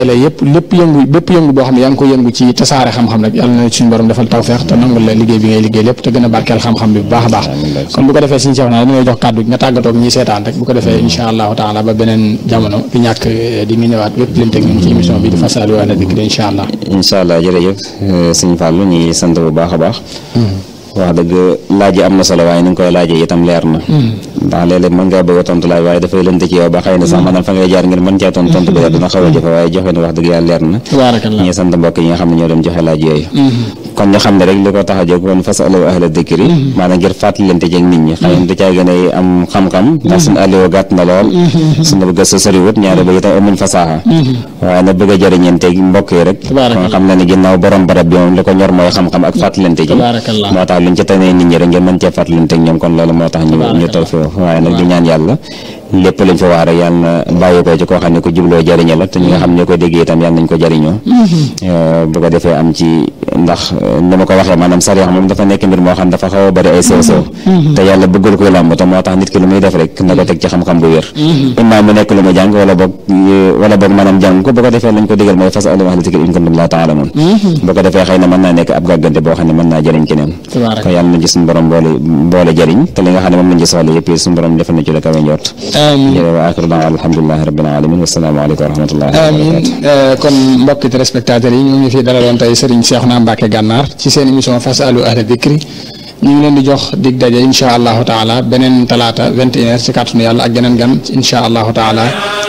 yëpp lépp yëngu bépp yëngu boo xam ne yaa ngi ko yëngu ci tasaare xam-xam rek yàlla na suñu borom defal tawfeex te nangul la liggéey bi ngay liggéey lépp te gën a barkeel xam-xam bi bu baax a baax kon bu ko defee suñu seex naa dañu lay jox kàddu nga tàggatoog ñi seetaan rek bu ko defee insha allahu taala ba beneen jamono di ñàkk di nga ñëwaat bépp leen teg ñun ci émission bi di fasalu ala dikri insha allah incha allah jërëjëf sëñ Fallou ñu ngi sant bu baax a baax wax dëgg laaj yi am na solo waaye ni nga koy laajee itam leer na ndax léeg-léeg mën ngaa bëgg a tontu laaj waaye dafay lënt ci yow ba xëy na sax maanaam fa ngay jaar ngir mën cee tontu tontu bi dina xaw a jafe waaye joxe na wax dëgg yàlla leer na tabarakallah ñu ngi sant mbokk yi nga xam ne ñoo doon joxe laaj yooyu kon ñu xam ne rek li ko tax a jóg kon fasalu ahla dikri maanaam ngir fàttalante ci ak nit ñi xëy na du caa gën a am xam-xam ndax suñu àlliwa gàtt na lool suñu gëstu soriwut ñaare ba itam amuñ fasaaxa waaye nag bëgg a jëriñanteeg mbokk yi rek kon xam na ne ginnaaw borom barab bi moom li ko ñor mooy xam-xam ak fàttalante ci tabarakallah moo tax luñ ci tanee nit ñi rek ngeen mën cee fàttalante ak ñoom kon loolu moo tax ñu ñu toog fi waaye nag di ñaan yàlla lépp lañ fa wax rek yàlla na bàyyi ko ci koo xam ne ko jubloo jëriñe la te ñi nga xam ne ko déggee itam yàlla nañ ko jëriñoo bu ko defee am ci ndax ni ma ko waxee maanaam sariya moom dafa nekk mbir moo xam dafa xaw a bëri ay sew sew te yàlla bëggul koy làmb te moo tax nit ki lu muy def rek na ko teg ci xam-xam bu wér imma mu nekk lu mu jàng wala boog wala boog maanaam jàng ko bu ko defee lañ ko digal mooy fas alu ahla zikri in kuntum laa ta'lamuun bu ko defee xëy na mën naa nekk ab gàggante boo xam ne mën naa jëriñ keneen kon yàlla nañ ci suñu borom boole boole jëriñ te li nga xam ne moom lañ ci soxla yëpp suñu borom defal na ci la kawe njort jërëjëf wa axiru da'waana alhamdulillahi rabbil alamin wassalaamu aleykum wa rahmatullahi wa amiin kon mbokki téléspectateurs yi ñu ngi fi dalaloon tey Serigne Cheikhouna Mbacké Gànnaar ci seen émission fasalu ahla dikri ñu ngi leen di jox dig daje insha allahu taala beneen talaata vingt et une heures ci kàttanu yàlla ak geneen gan insha allahu taala